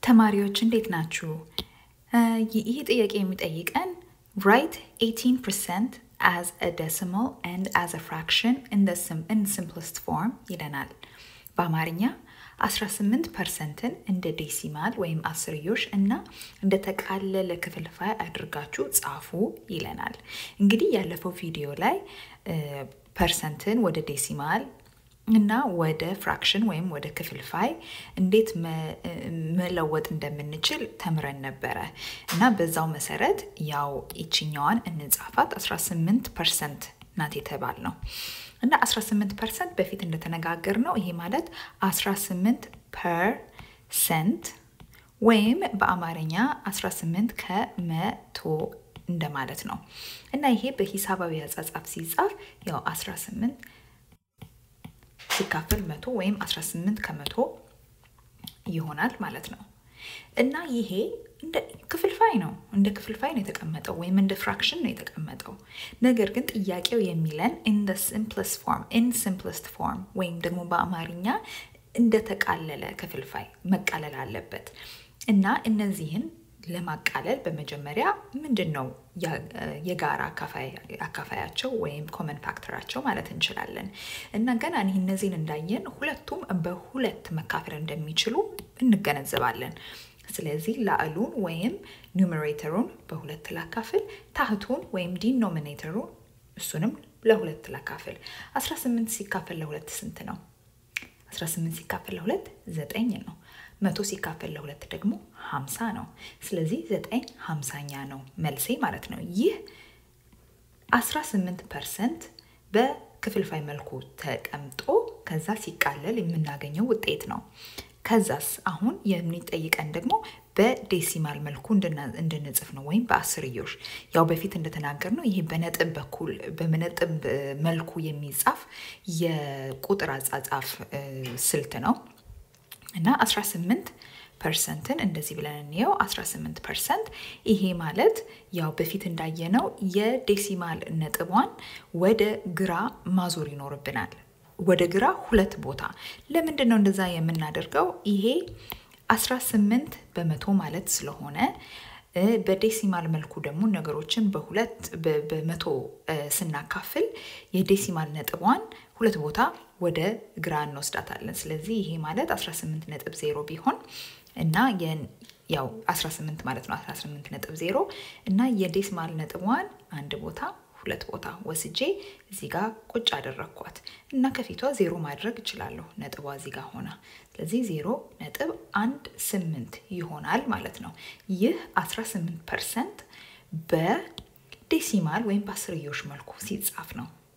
ተማሪዎች እንዴት ናችሁ? ይህ ጥያቄ የሚጠይቀን write 18% as a decimal and as a fraction in the sim in simplest form ይለናል። በአማርኛ 18 ፐርሰንትን እንደ ዴሲማል ወይም አስርዮሽ እና እንደ ተቃለለ ክፍልፋይ አድርጋችሁ ጻፉ ይለናል። እንግዲህ ያለፈው ቪዲዮ ላይ ፐርሰንትን ወደ ዴሲማል እና ወደ ፍራክሽን ወይም ወደ ክፍልፋይ እንዴት መለወጥ እንደምንችል ተምረን ነበረ እና በዛው መሰረት ያው ይችኛዋን እንጻፋት 18 ፐርሰንት ናት የተባል ነው እና 18 ፐርሰንት በፊት እንደተነጋገር ነው ይሄ ማለት 18 ፐርሰንት ወይም በአማርኛ 18 ከመቶ እንደማለት ነው እና ይሄ በሂሳባዊ አጻጻፍ ሲጻፍ ያው 18 ሲካፈል መቶ ወይም 18 ከመቶ ይሆናል ማለት ነው እና ይሄ እንደ ክፍልፋይ ነው እንደ ክፍልፋይ ነው የተቀመጠው ወይም እንደ ፍራክሽን ነው የተቀመጠው ነገር ግን ጥያቄው የሚለን ኢን ሲምፕለስት ፎርም ኢን ሲምፕለስት ፎርም ወይም ደግሞ በአማርኛ እንደተቃለለ ክፍልፋይ መቃለል አለበት እና እነዚህን ለማቃለል በመጀመሪያ ምንድን ነው የጋራ አካፋያቸው ወይም ኮመን ፋክተራቸው ማለት እንችላለን እና ገና ይህ እነዚህን እንዳየን ሁለቱም በሁለት መካፈል እንደሚችሉ እንገነዘባለን ስለዚህ ላዕሉን ወይም ኒውሜሬተሩን በሁለት ላካፍል ታህቱን ወይም ዲኖሚኔተሩን እሱንም ለሁለት ላካፍል 18 ሲካፈል ለሁለት ስንት ነው 18 ሲካፈል ለሁለት ዘጠኝ ነው መቶ ሲካፈል ለሁለት ደግሞ ሀምሳ ነው ስለዚህ ዘጠኝ ሀምሳኛ ነው መልሴ ማለት ነው ይህ 18 ፐርሰንት በክፍልፋይ መልኩ ተቀምጦ ከዛ ሲቃለል የምናገኘው ውጤት ነው ከዛስ አሁን የሚጠይቀን ደግሞ በዴሲማል መልኩ እንድንጽፍ ነው ወይም በአስርዮሽ ያው በፊት እንደተናገር ነው ይሄ በነጥብ በኩል በነጥብ መልኩ የሚጻፍ የቁጥር አጻጻፍ ስልት ነው እና 18 ፐርሰንትን እንደዚህ ብለን እንየው 18 ፐርሰንት ይሄ ማለት ያው በፊት እንዳየነው የዴሲማል ነጥቧን ወደ ግራ ማዞር ይኖርብናል ወደ ግራ ሁለት ቦታ ለምንድን ነው እንደዛ የምናደርገው ይሄ 18 በመቶ ማለት ስለሆነ በዴሲማል መልኩ ደግሞ ነገሮችን በሁለት በመቶ ስናካፍል የዴሲማል ነጥቧን ሁለት ቦታ ወደ ግራ እንወስዳታለን ስለዚህ ይሄ ማለት 18 ነጥብ ዜሮ ቢሆን እና ያው 18 ማለት ነው 18 ነጥብ ዜሮ እና የዴሲማል ነጥቧን አንድ ቦታ ሁለት ቦታ ወስጄ እዚህ ጋር ቁጭ አደረግኳት እና ከፊቷ ዜሮ ማድረግ እችላለሁ ነጥቧ እዚህ ጋር ሆና ስለዚህ ዜሮ ነጥብ አንድ ስምንት ይሆናል ማለት ነው ይህ 18 ፐርሰንት በዴሲማል ወይም በአስርዮሽ መልኩ ሲጻፍ ነው